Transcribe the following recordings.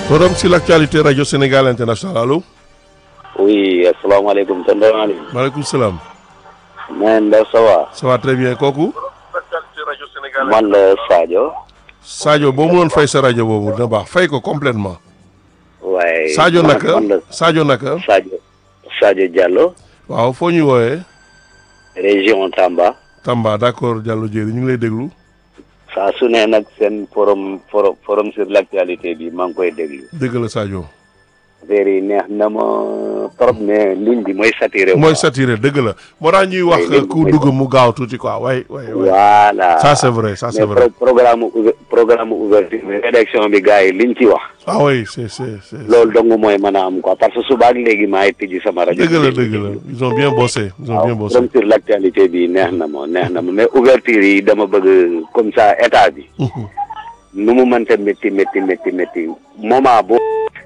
Forum sur l'actualité Radio Sénégal International allo. oui asalaamaaleykum tonton Aliou. maaleykum salaam. man la ça va. ça va très bien kooku. man la Sadio. Sadio boo mënoon fay sa rajo boobu dina baax fay ko complètement waaye. Sadio man- naka man la Sadio naka. Sadio. Sadio Diallo. waaw foo ñuy woowee. région Tamba. Tamba d'accord Diallo Diéry ñu ngi lay déglu. saa su ne nag seen forum forum forum sur l'actualité bi maa ngi koy déglu. dégg la Sadio. affaire yi neex na ma trop mais ligne bi mooy saturé. mooy saturé dëgg la moo tax ñuy wax léegi ku mooy- dugg mu gaaw tuuti quoi way way way voilà. ça c'est vrai ça c'est mais vrai pro- programme ouver- programme ouverture bi rédaction bi gars yi liñ ci wax. ah oui c'est c'est c'est loolu dong mooy mën a am quoi parce que suba ak léegi maay tijji sama rajo. dëgg la dëgg la ils ont bien bossé ils ont bien waaw bossé forum sur l'actualité bi neex na ma neex na ma mais ouverture yi dama bëgg comme ça état bi nu mu mënta métti métti métti métti moment boo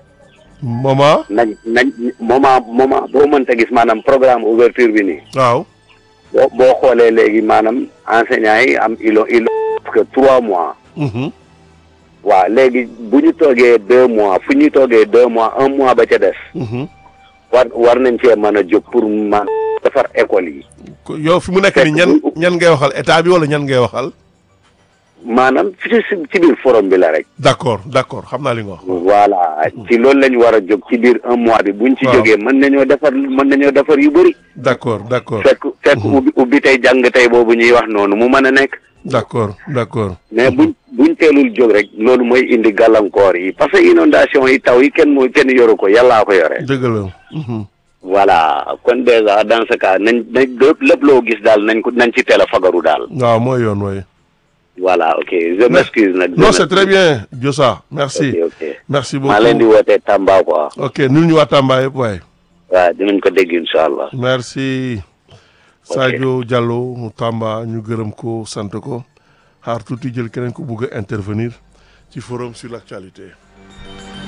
maman nañ nañ moment moment boo mënta gis maanaam programme ouverture bi nii waaw boo boo xoolee léegi maanaam enseignants yi am ilo ilo parce que trois mois Mhm. waaw léegi bu ñu toogee deux mois fu ñu toogee deux mois un mois ba ca des Mhm. war war nañ cee mën a jóg pour man defar école yi Ko- yow fi mu nekk ni ñan ñan ngay waxal état bi wala ñan ngay waxal maanaam ci ci ci biir forum bi la rek d'accord d'accord xam naa li nga wax voilà ci loolu lañ war a jóg ci biir un mois bi buñ ci Waaw. jógee mën nañoo defar mën nañoo defar yu bëri d'accord d'accord fekk fekk ubbi ubbi tey jàng tey boobu ñuy wax noonu mu mën a nekk d'accord d'accord mais buñ buñ teelul jóg rek loolu mooy indi gàllankoor yi parce que inondation yi taw yi kenn mooy kenn yoru ko yàllaa ko yore dëgg la Mhm. voilà kon déjà dans ce cas nañ nañ lépp lépp loo gis daal nañ ko nañ ci teel a fagaru daal waaw mooy yoon way voilà ok je m'excuse nag non c'est très bien Diossa merci ok ok merci maa leen di beaucoup wootee Tamba quoi ok nul ñu waa Tamba yëpp waay waaw dinañ ko dégg incha allah merci Sadio Diallo mu Tamba ñu gërëm ko sant ko xaar tuuti jël keneen ko bugg a intervenir ci forum sur l'actualité